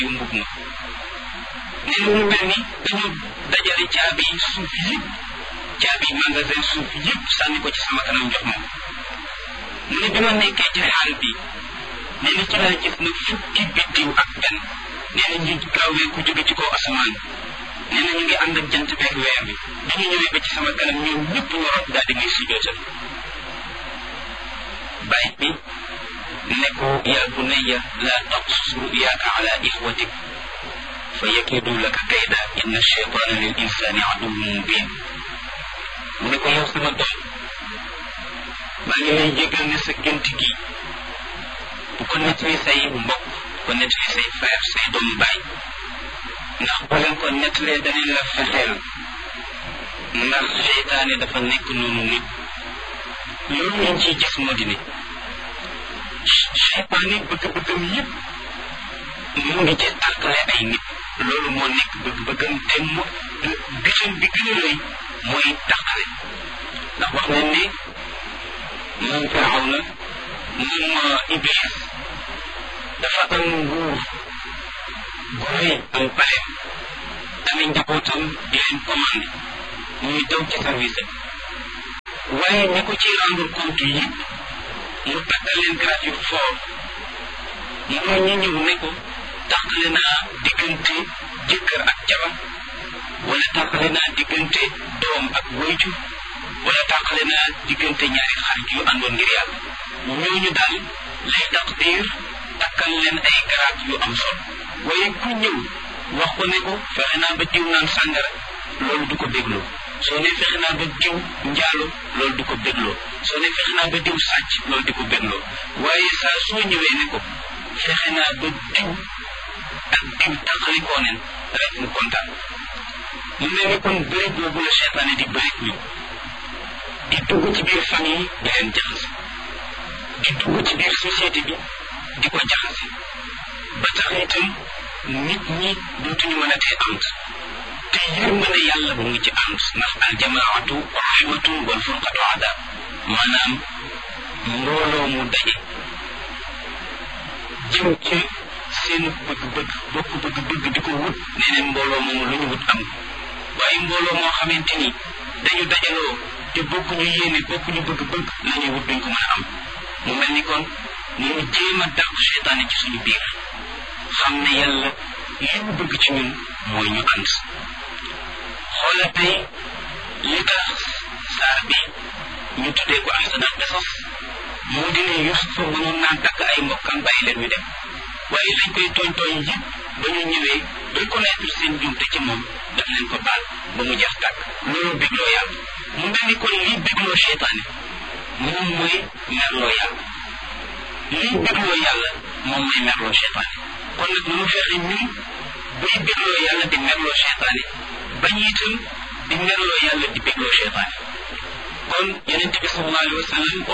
yu mbub ma nee na mu mel ni dañu dajale caabi suuf yëpp caabi magasin suuf yëpp sànni ko ci sama kanam jox ma mu ne bi ma nekkee ci xaal bi nee na ci laa gis na fukki biddiw ak benn nee na ñu gaawee ku jóge ci kaw asamaan nee na ñu ngi ànd ak jant beeg weer bi bi ñu ñëwee ba ci sama kanam ñoom ñëpp ñu rot daal di may sujootal bàyyi bi ne ko yaa bunayya laa taqsus ruyaaka ala ixwatik fa yakidu laka kayda inna cheytaana lil insaani aduwwun mubin mu ne ko yow sama doom maa ngi lay jégal ne sa gént gi bu ko nettali say mbokk bu ko nettali say frère say doomu baay ndax boo leen ko nettalee danañ la fexeel ndax seytaane dafa nekk noonu nit loolu lañ ciy gis moo di ne seytaane bëgg-bëggam yëpp mu ngi ci tàqale ay nit loolu moo nekk bëgg-bëggam te mu bitam bi gën a rëy mooy tàqale ndax wax nañ ne moom firaw na moom iblis dafa am nguur gu rëy am paleem amee njabootam di leen commandé ñuy daw ci service waaye ñi ko ci rendre compte yëpp mu takkal leen grade yu fort mooy ñi ñëw ne ko tàqale naa diggante jëkkër ak jabar wala tàqale naa diggante doom ak wayjur wala tàqale naa diggante ñaari xarit yu àndoon ngir yàlla ñooñu daal lay taqdir takkal leen ay garaat yu am solo waaye ku ñëw wax ko ne ko fexe naa ba diw naan sàngara loolu du ko bégloo soo ne fexe naa ba diw njaalo loolu du ko bégloo soo ne fexe naa ba diw sàcc loolu di ko bégloo waaye saa soo ñëwee ne ko fexe naa ba diw ak diw tàqalikoo neen rek mu kontaan mu mel ni kon bëri boobu la seytaane di bëri ñu di dugg ci biir famille di leen jaxase di dugg ci biir société bi di ko jaxase ba tax itam nit ñi dootuñu mën a tee ànd te yërmande yàlla mu ngi ci ànd ndax aljamaatu rahmatun wal furqatu adab maanaam mbooloo mu daje jëm ci seen bëgg-bëgg bokk bëgg-bëgg di ko wut nee neen mbooloo moomu lu ñu wut am waaye mbooloo moo xamante ni dañu dajaloo te bokkuñu yéene bokkuñu bëgg-bëgg la ñuy wut duñ ko mën a am mu mel ni kon ñu jéem a dàq seytaane ci suñu biir xam ne yàlla li mu bëgg ci ñun mooy ñu ànd xoola tey li tax saar bi ñu tuddee ko ahsanal qisas moo di ne Yusufa mënoon naa takk ay mbokkam bàyyi leen ñu dem waaye lañ koy tooñ tooñ yëpp ba ñu ñëwee reconnaître seen jumte ci moom daf leen ko baal ba mu jeex tàkk loolu bégloo yàlla mu mel ni kon lii bégloo seytaane moom mooy merloo yàlla lii bégloo yàlla moom mooy merloo seytaane kon nag mu fexe ñun buy bégloo yàlla di merloo seytaane bañ itam di merloo yàlla di bégloo seytaane kon yonente bi sallallahu alayhi wa sallam